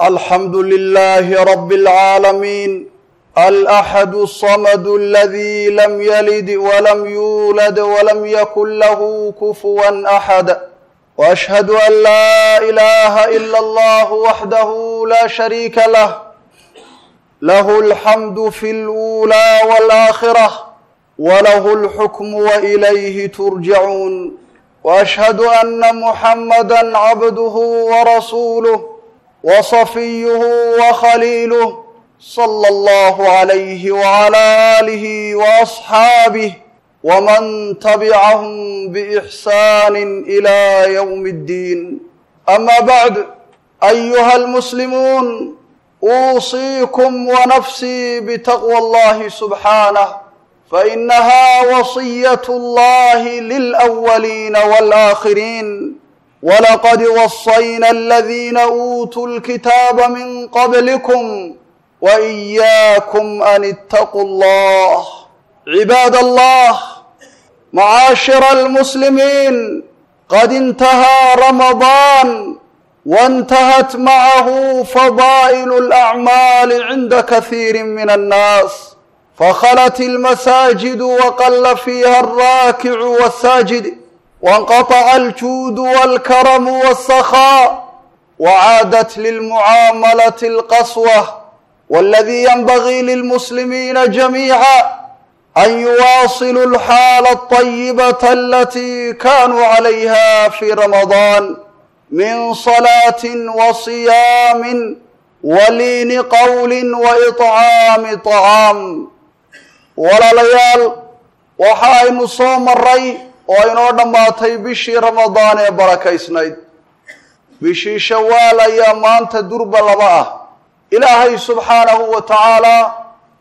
الحمد لله رب العالمين الأحد الصمد الذي لم يلد ولم يولد ولم يكن له كفوا أحد وأشهد أن لا إله إلا الله وحده لا شريك له له الحمد في الأولى والآخرة وله الحكم وإليه ترجعون وأشهد أن محمدا عبده ورسوله وصفيه وخليله صلى الله عليه وعلى آله وأصحابه ومن تبعهم بإحسان إلى يوم الدين أما بعد أيها المسلمون أوصيكم ونفسي بتقوى الله سبحانه فإنها وصية الله للأولين والآخرين ولقد وصينا الذين أوتوا الكتاب من قبلكم وإياكم أن اتقوا الله عباد الله معاشر المسلمين قد انتهى رمضان وانتهت معه فضائل الأعمال عند كثير من الناس فخلت المساجد وقل فيها الراكع والساجد وانقطع الجود والكرم والسخاء وعادت للمعاملة القسوة والذي ينبغي للمسلمين جميعا أن يواصلوا الحال الطيبة التي كانوا عليها في رمضان من صلاة وصيام ولين قول وإطعام طعام walaalayaal waxa aynu soo maray oo inoo dhammaatay bishii ramadaan ee barakaysnayd bishii shawaal ayaa maanta durba laba ah ilaahay subxaanahu wa tacaalaa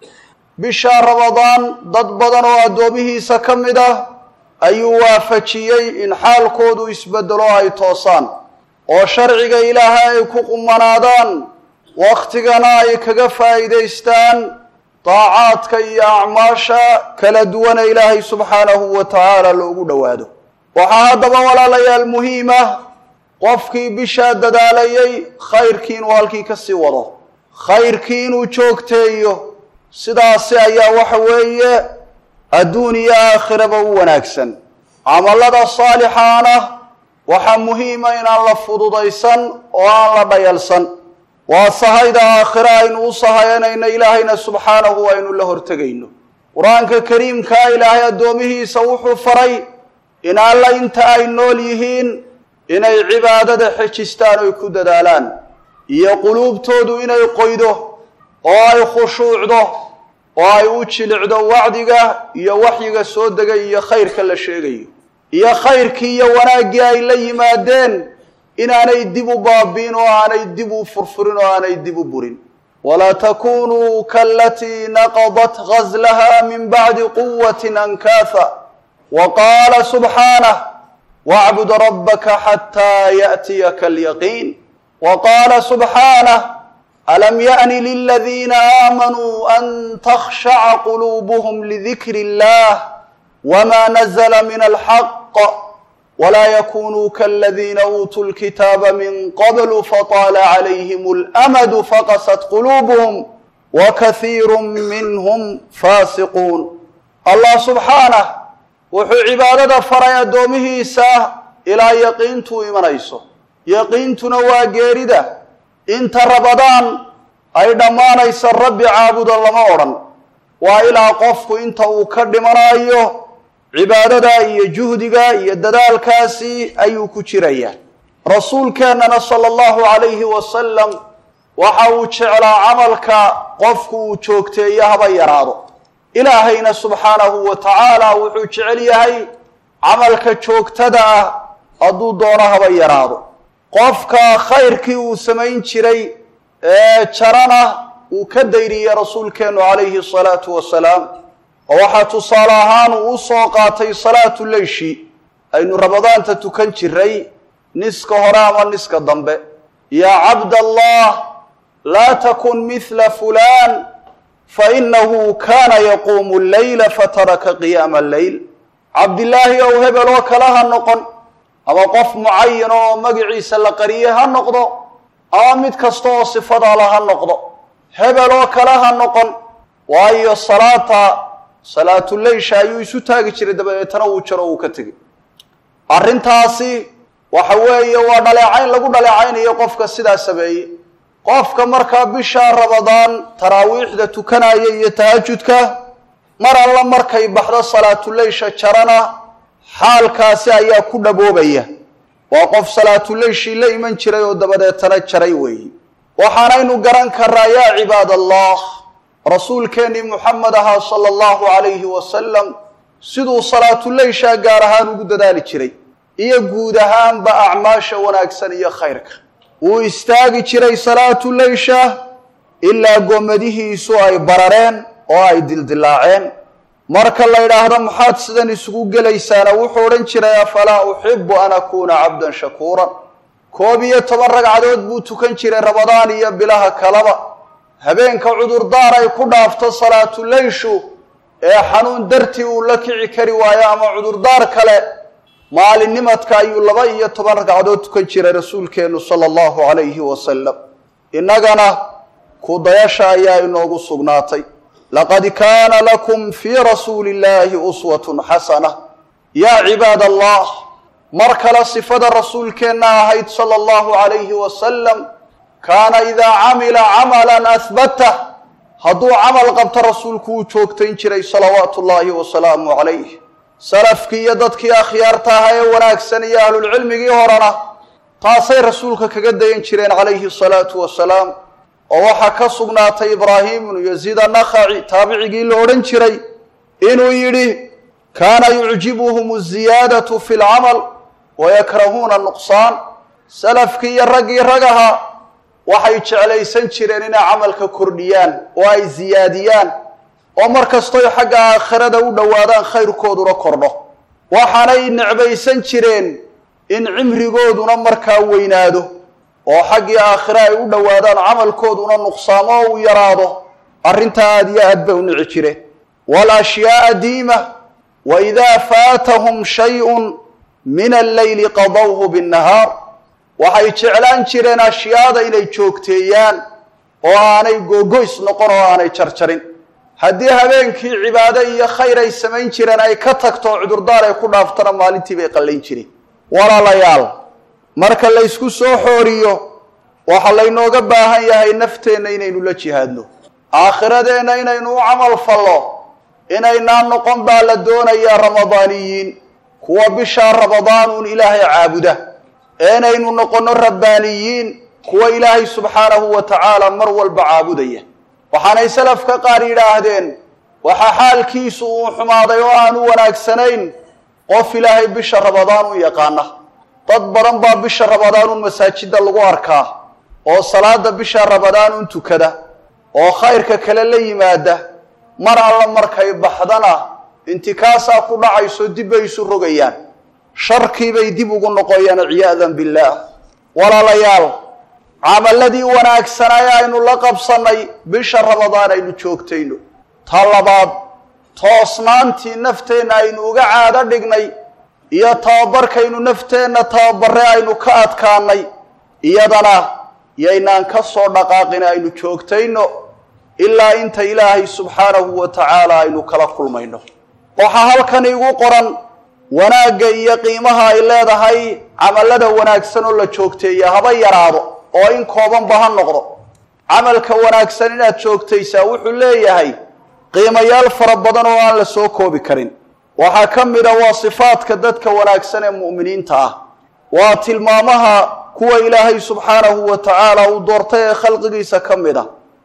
bishaa ramadaan dad badan oo addoomihiisa ka mid ah ayuu waafajiyey in xaalkoodu isbeddelo ay toosaan oo sharciga ilaahay ay ku qumanaadaan wakhtigana ay kaga faa'iidaystaan daacaadka iyo acmaasha kala duwana ilaahay subxaanahu wa tacaala loogu dhowaado waxaa haddaba walaalayaal muhiim ah qofkii bishaa dadaalayay khayrkii inuu halkii ka sii wado khayrkii inuu joogteeyo sidaasi ayaa waxa weeye adduun iyo aakhiraba u wanaagsan camallada saalixaana waxaa muhiima inaan la fududaysan oo aan la dhayalsan waa sahayda aakhire aynu u sahayanayno ilaahayna subxaanahu aynu la hortegayno qur-aanka kariimkaa ilaahay addoomihiisa wuxuu faray in alla inta ay nool yihiin inay cibaadada xejistaan oy ku dadaalaan iyo quluubtoodu inay qoydo oo ay khushuucdo oo ay u jilicdo wacdiga iyo waxyiga soo degay iyo khayrka la sheegayo iyo khayrkii iyo wanaaggii ay la yimaadeen inaanay dib u baabi'in oo aanay dib u furfurin oo aanay dib u burin walaa takunuu kaalatii naqadat gazlaha min bacdi quwatin ankaafa wa qaala subxaanah wacbud rabbaka xataa yaأtiyaka alyaqiin wa qaala subxaanah alam yaأni liladiina aamanuu an takhshaca quluubuhm lidikri اllah wma nazla min alxaq wlaa yakunuu kaladiina uutuu lkitaaba min qablu fataala calayhim اlamadu faqasat quluubuhum wakaiiru minhum faasiquun allah subxaanah wuxuu cibaadada faray addoomihiisa ilaa yaqiintuu imanayso yaqiintuna waa geerida inta rabadaan ay dhammaanaysa rabbi caabuda lama odhan waa ilaa qofku inta uu ka dhimanayo cibaadada iyo juhdiga iyo dadaalkaasi ayuu ku jirayaa rasuulkeennana sala allahu calayhi wasalam waxa uu jeclaa camalka qofku uu joogteeyo haba yaraado ilaahayna subxaanahu wa tacaala wuxuu jecel yahay camalka joogtada ah hadduu doono haba yaraado qofka khayrkii uu samayn jiray ee jarana uu ka dayriyey rasuulkeennu calayhi asalaatu wasalaam oo waxaa tusaale ahaan uu u soo qaatay salaatu leyshi aynu ramadaanta tukan jiray niska hore ama niska dambe yaa cabdallah laa takun mithla fulaan fainahu kaana yaquumu leyla fataraka qiyaama alleyl cabdilaahi ow hebel oo kale ha noqon ama qof mucayan oo magaciisa la qariyey ha noqdo ama mid kasta oo sifadaala ha noqdo hebel oo kale ha noqon waayo salaata salaatuleysha ayuu isu taagi jiray dabadeetana uu jaro uu ka tegey arrintaasi waxa weeye waa dhaleecayn lagu dhaleecaynayo qofka sidaa sameeye qofka markaa bisha rabadaan taraawiixda tukanaya iyo tahajudka mar alla markay baxdo salaatuleysha jarana xaalkaasi ayaa ku dhaboobaya waa qof salaatuleyshii la iman jiray oo dabadeetana jaray weeye waxaanaynu garan karaa yaa cibaad allah rasuulkeennii muxamed ahaa sala allahu calayhi wasalam siduu salaatuleyshaa gaar ahaan ugu dadaali jiray iyo guud ahaanba acmaasha wanaagsan iyo khayrka wuu istaagi jiray salaatuleysha ilaa goomadihiisu ay barareen oo ay dildilaaceen marka la yidhaahdo maxaad sidan isugu gelaysaana wuxuu odhan jiray afalaa uxibu an akuuna cabdan shakuuran koob iyo toban ragcadood buu tukan jiray rabadaan iyo bilaha kaleba habeenka cudurdaar ay ku dhaafto salaatuleyshu ee xanuun dartii uu la kici kari waayo ama cudurdaar kale maalinnimadka ayuu laba iyo toban ragcadood tukan jiray rasuulkeennu sala allahu calayhi wasalam innagana kudayasha ayaa inoogu sugnaatay laqad kaana lakum fii rasuuli illahi uswatun xasana yaa cibaad allah mar kale sifada rasuulkeenna ahayd sala allahu calayhi wasalam kaana idaa camila camalan ahbatah hadduu camal qabto rasuulku wuu joogtayn jiray salawaatu ullaahi wasalaamu calayh salafkii iyo dadkii akhyaarta ahaa ee wanaagsan iyo ahlulcilmigii horena taasay rasuulka kaga dayan jireen calayhi salaatu wasalaam oo waxaa ka sugnaatay ibraahim ibnu yaziid annakhaci taabicigii la odhan jiray inuu yidhi kaana yucjibuhum aziyaadatu fi lcamal wayakrahuuna nuqsaan salafkii iyo raggii ragaha waxay jeclaysan jireen inay camalka kordhiyaan oo ay ziyaadiyaan oo mar kastoy xagga aakhirada u dhowaadaan khayrkooduna kordho waxaanay necbaysan jireen in cimrigooduna markaa weynaado oo xaggii aakhire ay u dhowaadaan camalkooduna nuqsaamo oo uu yaraado arrintaa aad iyo aad bay u nici jireen waalashyaaa diima wa idaa faatahum shayun min alleyli qadawhu binnahaar waxay jeclaan jireen ashyaada inay joogteeyaan oo aanay googoys noqon oo aanay jarjarin haddii habeenkii cibaado iyo khayr ay samayn jireen ay ka tagto cudurdaar ay ku dhaaftana maalintii bay qallayn jireen walaalayaal marka laysku soo xooriyo waxaa laynooga baahan yahay nafteenna inaynu la jihaadno aakhiradeenna inaynu u camal fallo inaynaan noqon baa la doonayaa ramadaaniyiin kuwa bishaa ramadaanuun ilaahay caabuda ee inaynu noqonno rabbaaniyiin kuwa ilaahay subxaanahu wa tacaala mar walba caabudaya waxaanay salafka qaar yidhaahdeen waxaa xaalkiisu uu xumaaday oo aanu wanaagsanayn qof ilaahay bisha ramadaan u yaqaana dad badan baa bisha ramadaanuun masaajidda lagu arkaa oo salaada bisha ramadaanuun tukada oo khayrka kale la yimaada mar alla markay baxdana intikaasaa ku dhacayso dib bay isu rogayaan sharkiibay dib ugu noqoyaan ciyaadan billaah walaalayaal camaladii wanaagsanaa ee aynu la qabsannay bisha ramadaan aynu joogtayno ta labaad toosnaantii nafteenna aynu uga caado dhignay iyo tababarkaynu nafteenna tababarre aynu ka adkaanay iyadana yaynaan ka soo dhaqaaqin aynu joogtayno ilaa inta ilaahay subxaanahu wa tacaala aynu kala kulmayno waxaa halkan igu qoran wanaagga iyo qiimaha ay leedahay camallada wanaagsan oo la joogteeya haba yaraado oo in koobanba ha noqdo camalka wanaagsan inaad joogtaysaa wuxuu leeyahay qiimayaal fara badan oo aan la soo koobi karin waxaa ka mid a waa sifaadka dadka wanaagsan ee mu'miniinta ah waa tilmaamaha kuwa ilaahay subxaanahu wa tacaala uu doortay ee khalqigiisa ka mid a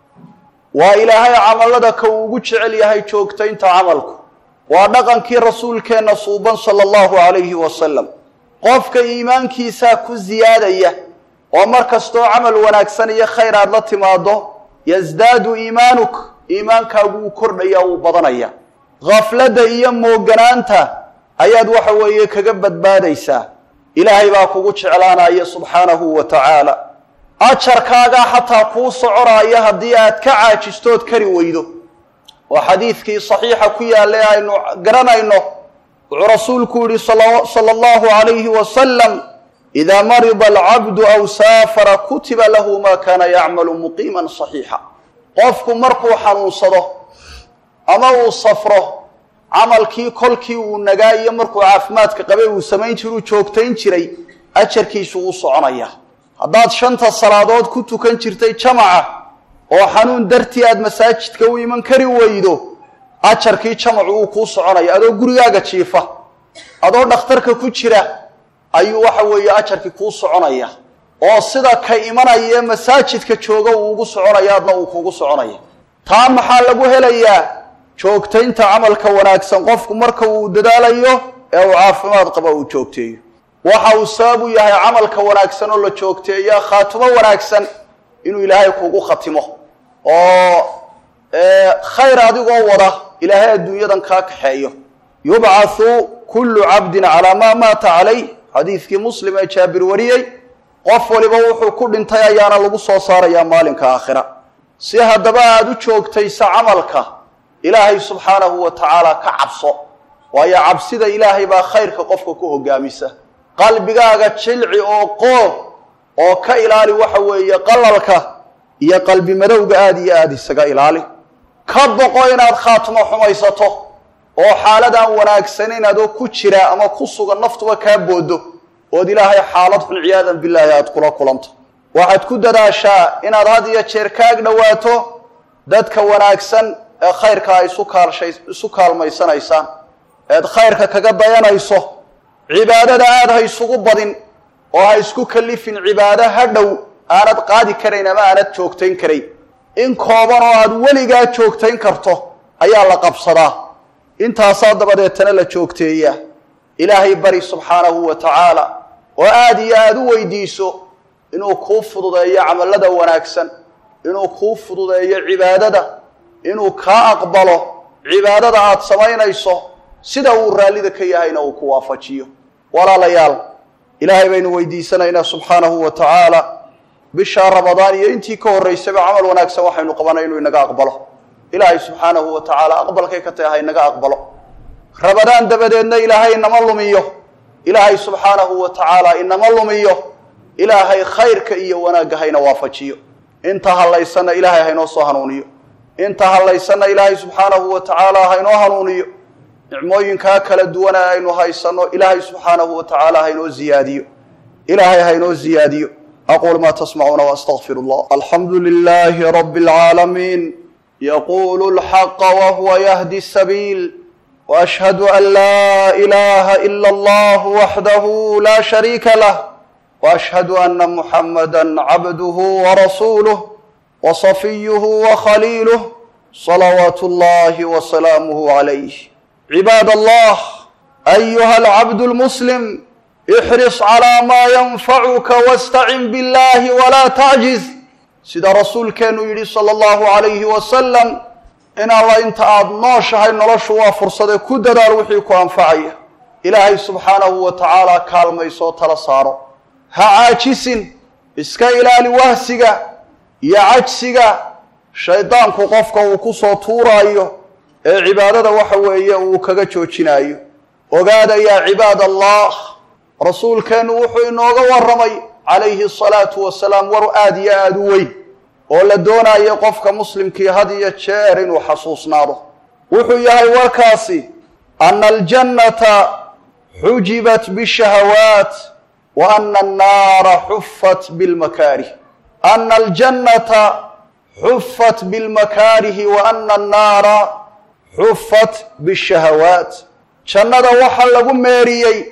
waa ilaahay camallada ka uu ugu jecel yahay joogtaynta camalku waa dhaqankii rasuulkeenna suuban sala allahu calayhi wasalam qofka iimaankiisaa ku siyaadaya oo mar kastoo camal wanaagsan iyo khayr aad la timaado yasdaadu iimaanuk iimaankaagu wuu kordhaya wuu badanaya khafladda iyo mooganaanta ayaad waxa weeye kaga badbaadaysaa ilaahay baa kugu jeclaanaya subxaanahu wa tacaala ajarkaagaa xataa kuu soconaaya haddii aad ka caajistood kari weydo oo xadiidkii saxiixa ku yaalla ee aynu garanayno wuxuu rasuulku yihi sala allahu calayhi wasalam idaa marida alcabdu aw saafara kutiba lahu ma kaana yacmalu muqiiman saxiixa qofku markuu xanuunsado ama uu safro camalkii kolkii uu nagaa iyo markuu caafimaadka qabay uu samayn jiruu joogtayn jiray ajarkiisu uu soconaya haddaad shanta salaadood ku tukan jirtay jamaca oo xanuun dartii aad masaajidka u iman kari weydo ajarkii jamacu uu kuu soconaya adoo gurigaaga jiifa adoo dhakhtarka ku jira ayuu waxa weeye ajarkii kuu soconaya oo sida ka imanaya ee masaajidka jooga uu ugu soconaya adna uu kuugu soconaya taa maxaa lagu helayaa joogtaynta camalka wanaagsan qofku marka uu dadaalayo ee uu caafimaad qaba uu joogteeyo waxa uu sabab u yahay camalka wanaagsan oo la joogteeya khaatumo wanaagsan inuu ilaahay kuugu khatimo oo khayr adigoo wada ilaahay adduunyadan kaa kaxeeyo yubcathu kullu cabdin calaa maa maata calayh xadiidkii muslim ee jaabir wariyey qof waliba wuxuu ku dhintay ayaana lagu soo saarayaa maalinka aakhira si haddaba aada u joogtaysa camalka ilaahay subxaanahu wa tacaala ka cabso waayo cabsida ilaahay baa khayrka qofka ku hogaamisa qalbigaaga jilci oo qoob oo ka ilaali waxa weeye qalalka iyo qalbi madowga aada iyo aada isaga ilaali ka boqo inaad khaatimo xumaysato oo xaaladaan wanaagsanin adoo ku jira ama ku sugan naftuba kaa boodo ood ilaahay xaalad xun ciyaadan bilaahi aada kula kulanto waxaad ku dadaashaa inaad had iyo jeer kaag dhowaato dadka wanaagsan ee khayrka ay isu kaalshay isu kaalmaysanaysaan eed khayrka kaga dayanayso cibaadada aada ha isugu badin oo ha isku kalifin cibaado ha dhow aanad qaadi karayn ama aanad joogtayn karayn in kooban oo aada weligaa joogtayn karto ayaa la qabsadaa intaasaa dabadeetana la joogteeyaa ilaahay bari subxaanahu wa tacaala oo aada iyo aada u weydiiso inuu kuu fududeeyo camallada wanaagsan inuu kuu fududeeyo cibaadada inuu kaa aqbalo cibaadada aada samaynayso sida uu raallida ka yahayna uu ku waafajiyo walaalayaal ilaahay baynu weydiisanaynaa subxaanahu wa tacaala bishaa ramadaan iyo intii ka horraysaba camal wanaagsan waxaynu qabanay inuu inaga aqbalo ilaahay subxaanahu wa tacaala aqbalkay ka tahay ha inaga aqbalo ramadaan dabadeedna ilaahay inama lumiyo ilaahay subxaanahu wa tacaala inama lumiyo ilaahay khayrka iyo wanaagga hayna waafajiyo inta hadlaysanna ilaahay haynoo soo hanuuniyo inta hadlaysanna ilaahay subxaanahu wa tacaala haynoo hanuuniyo nicmooyinkaa kala duwana aynu haysanno ilaahay subxaanahu wa tacaala haynoo ziyaadiyo ilaahay haynoo ziyaadiyo aquul maa tasmacuuna waastaqfir allah alxamdu lilaahi rabi اlcaalamiin yaqulu lxaqa wahuwa yahdi sabiil وأشهد أن لا إله إلا الله وحده لا شريك له وأشهد أن محمدا عبده ورسوله وصفيه وخليله صلوات الله وسلامه عليه عباد الله أيها العبد المسلم احرص على ما ينفعك واستعن بالله ولا تعجز sida rasuulkeenu yidhi salى اllahu عalayhi wasalam in alla inta aada nooshahay noloshu waa fursade ku dadaal wixii ku anfacaya ilaahay subxaanahu wa tacaala kaalmaysoo tala saaro ha caajisin iska ilaali wahsiga iyo cajsiga shaydaanku qofka uu ku soo tuuraayo ee cibaadada waxa weeye uu kaga joojinaayo ogaada yaa cibaad allah rasuulkeennu wuxuu inooga warramay calayhi asalaatu wasalaam war aada iyo aada u weyn oo la doonayo qofka muslimkii had iyo jeer inuu xasuusnaado wuxuu yahay warkaasi ana aljannata xujibat bishahawaat wa ana annaara xufat bilmakaarih ana aljannata xufat bilmakaarihi wa ana annaara xufat bishahawaat jannada waxaa lagu meeriyey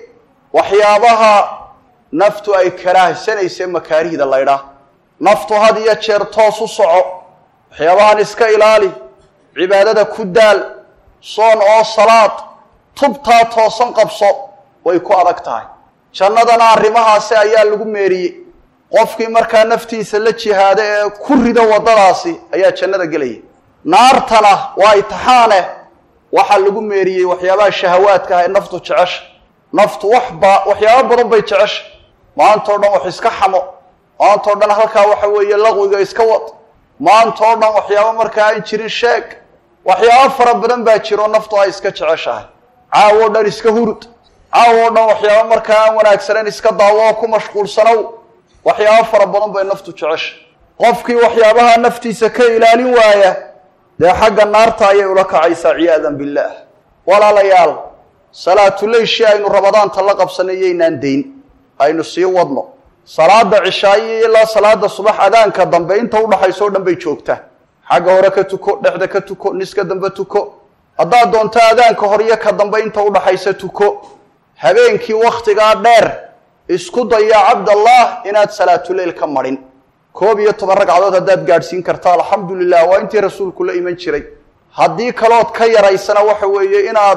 waxyaabaha naftu ay karaahsanaysa makaarihda laydhaah naftu had iyo jeer toos u soco waxyaabahan iska ilaali cibaadada ku daal soon oo salaad tubtaa toosan qabso way ku adag tahay jannadana arrimahaasi ayaa lagu meeriyey qofkii markaa naftiisa la jihaada ee ku rido waddadaasi ayaa jannada gelaya naartana waa itixaane waxaa lagu meeriyey waxyaabaha shahawaadka ah ee naftu jecesha naftu waxba waxyaabo badan bay jecesha maantao dhan wax iska xamo maantao dhan halkaa waxa weeye laqwiga iska wad maantao dhan waxyaabo markaa aan jirin sheeg waxyaabo fara badan baa jiro naftu ay iska jeceshahay caawo dhan iska hurud caaw oo dhan waxyaaba markaa aan wanaagsanayn iska daawo oo ku mashquulsanow waxyaabo fara badan bay naftu jecesha qofkii waxyaabaha naftiisa ka ilaalin waaya dee xagga naarta ayay ula kacaysaa ciyaadan billaah walaalayaal salaatuleyshi aynu rabadaanta la qabsanay yaynaan dayn aynu sii wadno salaada cishaayo ilaa salaada subax adaanka dambe inta udhaxayso o dhan bay joogtaa xagga hore ka tuko dhexda ka tuko niska dambe tuko haddaad doonto adaanka hor iyo ka dambe inta udhaxaysa tuko habeenkii wakhtigaa dheer isku daya cabdallah inaad salaatuleyl ka marin koob iyo toban ragcadood haddaad gaadhsiin karta alxamdulilah waa intii rasuulku la iman jiray haddii kalood ka yaraysana waxa weeye inaad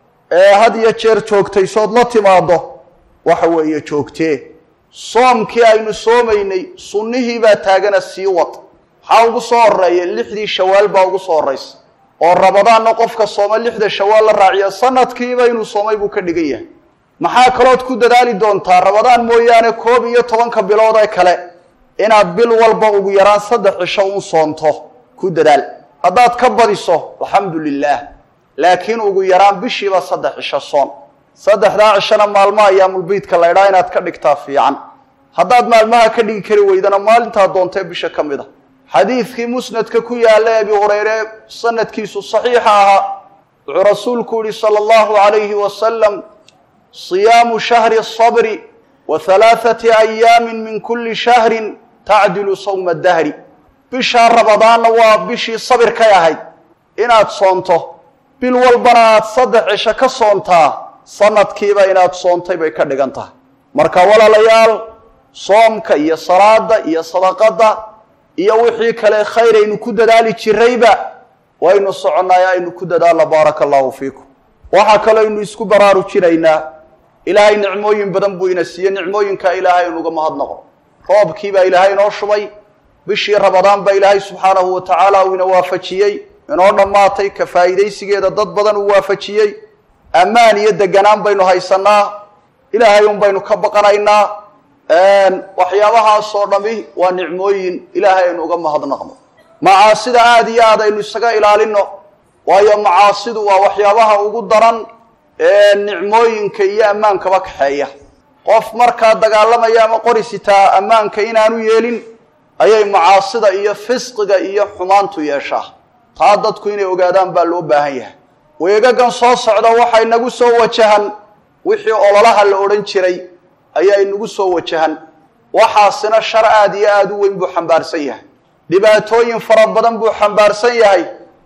had iyo jeer joogtaysood la timaado waxa weeye joogtee soomkii aynu soomaynay sunnihii baa taagana sii wad maxaa ugu soo horeeya lixdii shawaal baa ugu soo horraysa oo rabadaanna qofka sooma lixda shawaal la raaciya sanadkiiba inuu soomay buu ka dhigan yahay maxaa kalood ku dadaali doontaa rabadaan mooyaane koob iyo tobanka bilood ee kale inaad bil walba ugu yaraan saddex cisho un soonto ku dadaal haddaad ka badiso alxamdu lilaah laakiin ugu yaraan bishiiba saddex cisho soon saddexdaa cishona maalmo ayaamulbeydka la ydhaa inaad ka dhigtaa fiican haddaad maalmaha ka dhigi kari weydana maalintaa doontee bisha ka mid a xadiidkii musnadka ku yaalla abi hureyre sanadkiisu saxiixa ahaa wuxuu rasuulku yihi sala allahu calayhi wasalam siyaamu shahri sabri wa halaathati ayaamin min kulli shahrin tacdilu sawma dahri bishaa rabadaanna waa bishii sabirkay ahayd inaad soonto bil walbana aad saddex cisho ka soontaa sanadkiiba inaad soontay bay ka dhigan tahay marka walaalayaal soomka iyo salaada iyo sadaqada iyo wixii kale khayr aynu ku dadaali jirayba waynu soconnaay aynu ku dadaalna baaraka allahu fiikum waxaa kaloo aynu isku baraarujinaynaa ilaahay nicmooyin badan buu ina siiye nicmooyinkaa ilaahay aynuga mahadnaqo roobkii baa ilaahay inoo shubay bishii rabadaan baa ilaahay subxaanahu wa tacaala uu ina waafajiyey inoo dhammaatay ka faa'iidaysigeeda dad badan uu waafajiyey ammaan iyo deganaan baynu haysanaa ilaahay un baynu ka baqanaynaa waxyaabahaasoo dhami waa nicmooyin ilaahay aynu uga mahadnaqno macaasida aada iyo aad aynu isaga ilaalino waayo macaasidu waa waxyaabaha ugu daran ee nicmooyinka iyo ammaankaba kaxeeya qof markaa dagaalamaya ama qori sitaa ammaanka inaanu yeelin ayay macaasida iyo fisqiga iyo xumaantu yeeshaa taa dadku inay ogaadaan baa loo baahan yahay weegagan soo socda waxaa inagu soo wajahan wixii ololaha la odhan jiray ayaa inagu soo wajahan waxaasina shar aada iyo aada u weyn buu xambaarsan yahay dhibaatooyin fara badan buu xambaarsan yahay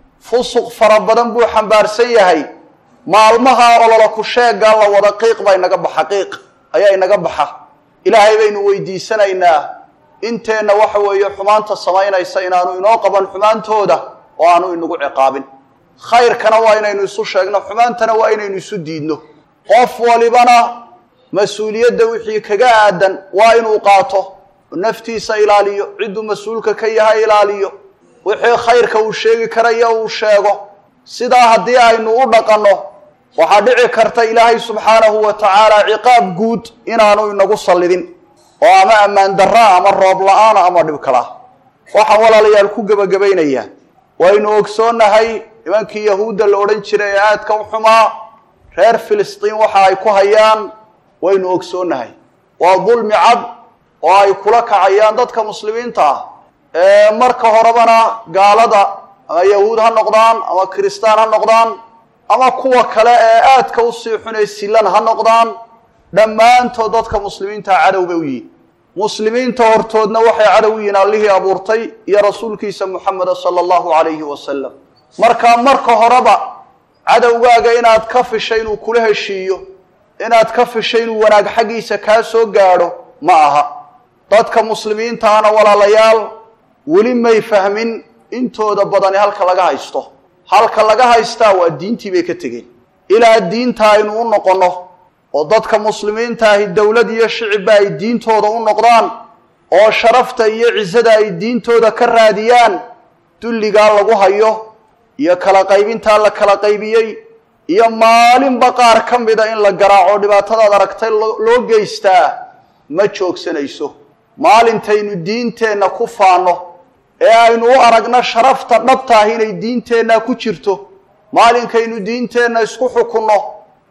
fusuq fara badan buu xambaarsan yahay maalmaha olola ku sheegaa la wada qiiq baa inaga baxa qiiq ayaa inaga baxa ilaahay baynu weydiisanaynaa inteenna waxa weeye xumaanta samaynaysa inaanu inoo qaban xumaantooda oo aanu inagu ciqaabin khayrkana waa inaynu isu sheegno xumaantana waa inaynu isu diidno qof walibana mas-uuliyadda wixii kaga aadan waa inuu qaato naftiisa ilaaliyo cidduu mas-uulka ka yahay ilaaliyo wixii khayrka uu sheegi karaya uu sheego sidaa haddii aynu u dhaqanno waxaa dhici karta ilaahay subxaanahu wa tacaala ciqaab guud inaanu inagu sallidin oo ama ammaan darraa ama roob la-aana ama dhib kalaa waxaan walaalayaal ku gebagabaynayaa waynu ogsoonnahay nimankii yahuudda la odhan jiray ee aadka u xumaa reer filistiin waxa ay ku hayaan waynu ogsoonnahay waa dulmi cad oo ay kula kacayaan dadka muslimiinta ah ee marka horebana gaalada ama yahuud ha noqdaan ama kiristaan ha noqdaan ama kuwa kale ee aadka usii xun ee silan ha noqdaan dhammaantood dadka muslimiinta cadow bay u yihin muslimiinta hortoodna waxay cadow u yihiin allihii abuurtay iyo rasuulkiisa muxameda sala allahu calayhi wasalam markaa marka horeba cadowgaaga inaad ka fishay inuu kula heshiiyo inaad ka fishay inuu wanaag xaggiisa kaa soo gaadho ma aha dadka muslimiintaana walaalayaal weli may fahmin intooda badani halka laga haysto halka laga haystaa waa diintii bay ka tegeen ilaa diinta aynu u noqonno oo dadka muslimiinta ahi dowlad iyo shicibba ay diintooda u noqdaan oo sharafta iyo cisada ay diintooda ka raadiyaan dulligaa lagu hayo iyo kala qaybintaa la kala qaybiyey iyo maalinba qaar ka mida in la garaaco dhibaatadaad aragtay loo geystaa ma joogsanayso maalintaynu diinteenna ku faanno ee aynu u aragno sharafta dhabta ah inay diinteenna ku jirto maalinkaynu diinteenna isku xukunno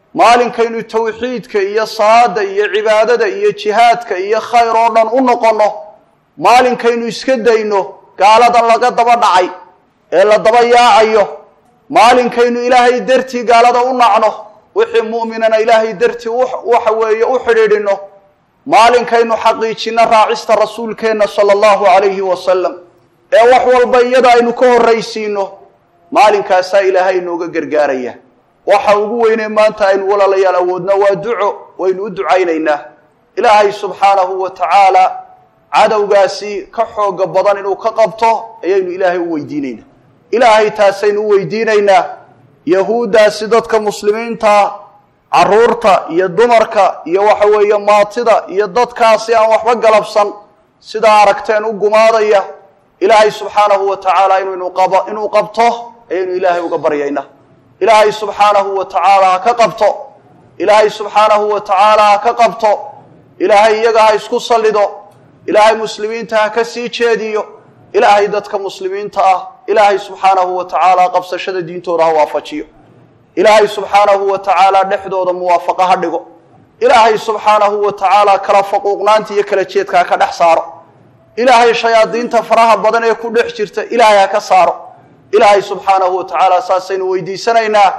maalinkaynu tawxiidka iyo salaada iyo cibaadada iyo jihaadka iyo khayr oo dhan u noqonno maalinkaynu iska dayno gaaladan laga daba dhacay ee la daba yaacayo maalinkaynu ilaahay dartii gaalada u nacno wixii mu'minana ilaahay dartii waxa weeye u xidhiidhino maalinkaynu xaqiijinno raacista rasuulkeenna sala allahu calayhi wasalam ee wax walba iyada aynu ka horraysiino maalinkaasaa ilaahay inooga gargaaraya waxa ugu weynee maanta aynu walaalayaal awoodna waa duco waynu u ducaynaynaa ilaahay subxaanahu wa tacaala cadowgaasi ka xooga badan inuu ka qabto ayaynu ilaahay u weydiinaynaa ilaahay taasaynu u weydiinaynaa yahuuddaasi dadka muslimiinta carruurta iyo dumarka iyo waxa weeye maatida iyo dadkaasi aan waxba galabsan sidaa aragteen u gumaadaya ilaahay subxaanahu wa tacaala inuu qabo inuu qabto ayaynu ilaahay uga baryaynaa ilaahay subxaanahu wa tacaala ha ka qabto ilaahay subxaanahu wa tacaala ha ka qabto ilaahay iyaga ha isku sallido ilaahay muslimiinta ha ka sii jeediyo ilaahay dadka muslimiinta ah ilaahay subxaanahu wa tacaala qabsashada diintooda ha waafajiyo ilaahay subxaanahu wa tacaala dhexdooda muwaafaqo ha dhigo ilaahay subxaanahu wa tacaala kala faquuqnaanta iyo kala jeedka ha ka dhex saaro ilaahay shayaadiinta faraha badan ee ku dhex jirta ilaahay ha ka saaro ilaahay subxaanahu wa tacaala saasaynu weydiisanaynaa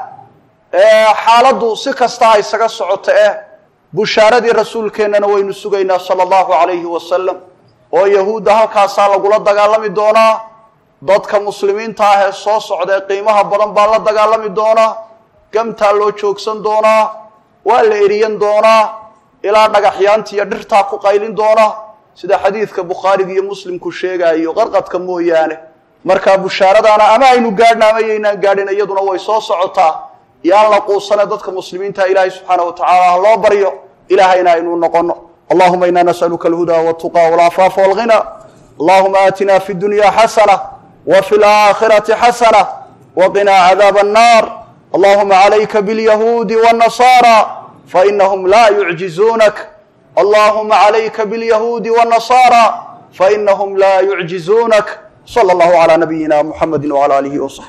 xaaladdu si kasta ha isaga socoto eh bushaaradii rasuulkeennana waynu sugaynaa sala allahu calayhi wasalam oo yahuudda halkaasaa lagula dagaalami doonaa dadka muslimiinta ah ee soo socda ee qiimaha badan baa la dagaalami doonaa gamtaa loo joogsan doonaa waa la eriyan doonaa ilaa dhagaxyaanta iyo dhirtaa ku qaylin doonaa sida xadiidka bukhaariga iyo muslimku sheegaayo qarqadka mooyaane markaa bushaaradaana ama aynu gaadhna ama yaynaan gaadhin iyaduna way soo socotaa yaan la quusane dadka muslimiinta ilaahay subxaana wa tacaala ha loo baryo ilaahayna aynu noqono allahuma ina nasaluka alhuda waltuqa walcafaafa walghina allahuma aatina fi dunya xasana wa fi laakhirati xasana waqina cadaab annar allahuma calayka bilyahuudi wاnnasara fainahum la yucjizuunak allahuma calayka bilyahuudi wاnnasara fainahum la yucjizuunak slى اllahu عlى nabiyina mxamedi wعlى alihi وصaxbi